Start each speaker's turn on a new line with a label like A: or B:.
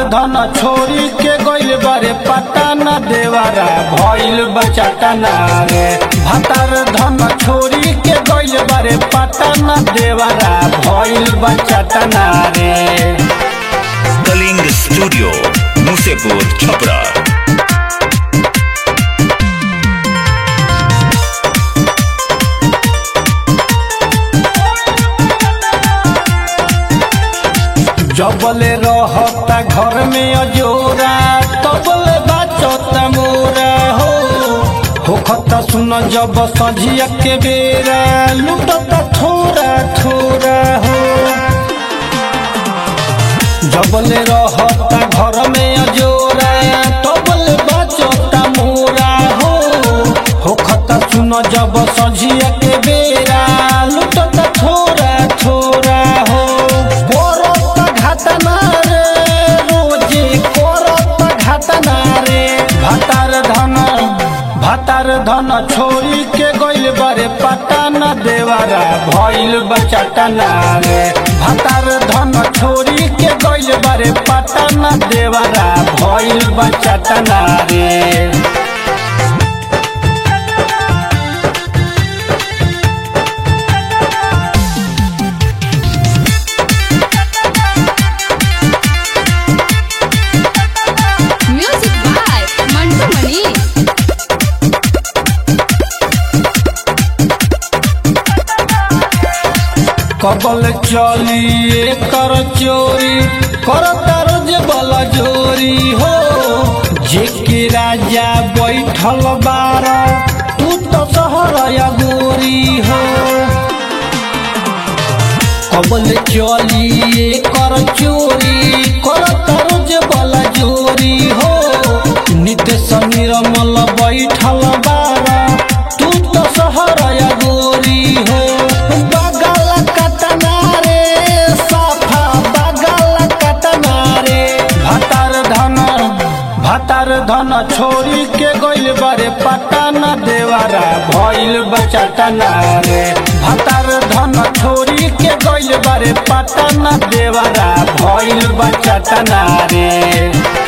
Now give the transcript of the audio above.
A: धन छोरी के गइल बारे पटाना देवारा भइल बचाटना रे भतार धन छोरी के गइल बारे पटाना देवारा भइल बचाटना रे
B: कलिंग स्टूडियो मुसेपुर छपरा
A: जबले रहता घर में अजोरा तबले बाचता मोरा हो होखता सुन जब सझिया के बेरा लुटता थोड़ा थोड़ा हो जबले रहता घर में अजोरा तबले बाचता मोरा हो होखता सुन जब सझिया के बेरा लुटता थोड़ा थोड़ा हो करत घटना रे रोजे करत घटना रे भतार धन भतार धन छोरी के गइल बारे पटाना देवारा भइल बचाटना रे भतार धन छोरी के गइल बारे पटाना देवारा भइल बचाटना रे
C: Music by Mantu Mani.
A: कबल चली कर चोरी कर रोज बल जोरी हो जेके राजा बैठल बार तू तो सहर गोरी हो कबल चली कर चोरी कर रोज बल जोरी हो नित्य समीर मल बैठल बार तू तो सहर गोरी हो बगल कटना रे साफा बगल कटना रे भतार धन भतार धन छोरी के गइल बारे पटाना देवारा भइल बचाटना रे भतार धन छोरी के गइल बारे पटाना देवारा भइल बचाटना रे